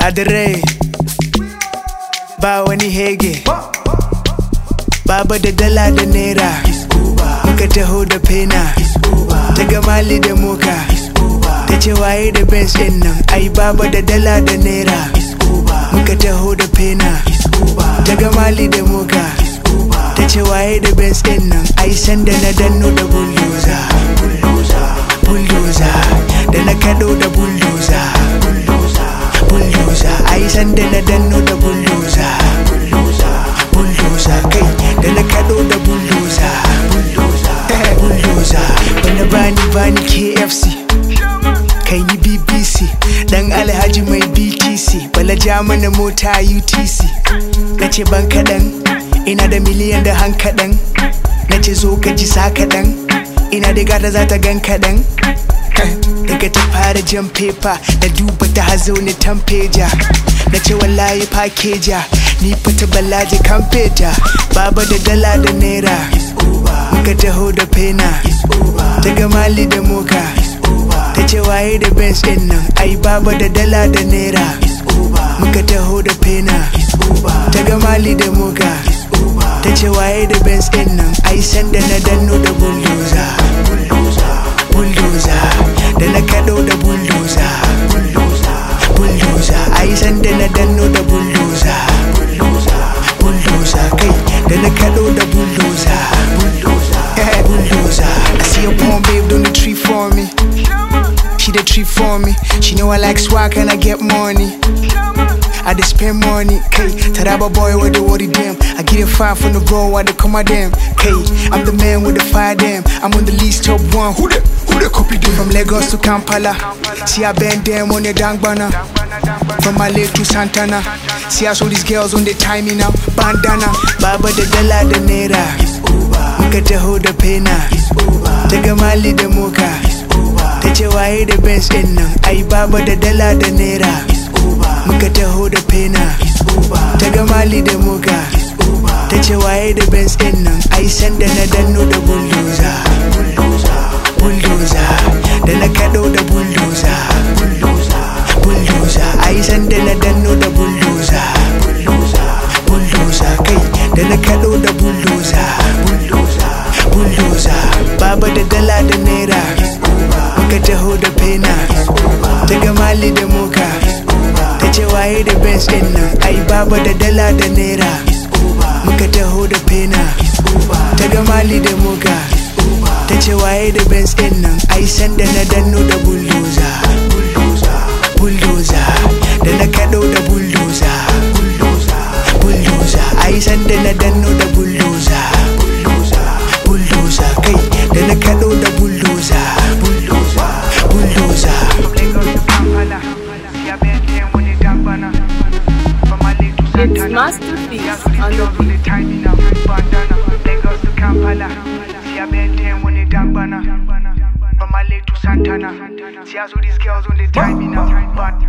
Adire ba wani hege Baba da dala da naira Muka taho da pena Ta ga mali da moka Ta ce waye da benz din nan Ai baba da dala da naira Muka taho da pena Ta ga mali da moka Ta ce waye da benz din nan Ai sanda na danno da bulldozer Bulldozer Da na kado da bulldozer Bulldozer Ai sanda na danno da bulldozer bulldozer kai da na kado da bulldozer bulldozer bana bani bani kfc kai yi bbc dan alhaji mai btc bala ja mana mota utc na ce ban kaɗan ina da miliyan da han kaɗan na ce zo ka ji sa kaɗan ina da gata za ta gan kaɗan daga ta fara jan pepa na duba ta hazo ni tampeja na ce wallahi fakeja ni fata balaje kan feta baba da dala da naira muka taho da pena ta ga mali da moka ta ce waye da benz din nan ai baba da dala da naira muka taho da pena ta ga mali da moka ta ce waye da benz din nan ai sanda na danno da bulldozer bulldozer da na kado da bulldozer bulldozer ai sanda na danno da bulldozer bulldozer kai da na kado da bulldozer bulldozer bulldozer I see a porn babe doing the tree for me she the tree for me she know I like swag and I get money I just spend money, K. Taraba boy with the worry them. I get it far from the road while they come at them. K. I'm the man with the fire them. I'm on the least top one. Who the who the copy them? From Lagos to Kampala. See I bend them on the dang banner. From Malay to Santana. See I saw these girls on the timing now. Bandana. Baba the dala the naira. Muka taho da pena. Daga Mali da moka. Ta ce waye da benz din nan. Ai baba da dala da naira. muka taho da pena ta ga mali da muka ta ce waye da benz din nan ai sanda na danno da bulldozer bulldozer da na kado da bulldozer bulldozer ai sanda na danno da bulldozer bulldozer kai da na kado da bulldozer bulldozer baba da dala da naira muka taho da pena ta ga mali da muka ta ce waye da benz din nan ai baba da dala da naira muka taho da pena ta ga mali da muka ta ce waye da benz din nan ai sanda na danno da bulldozer bulldozer da na kado da bulldozer bulldozer ai sanda na danno da bulldozer bulldozer kai da na kado da bulldozer bulldozer It's Masterpiece on the beat. From Malay to Santana. See how these girls on the timing now. But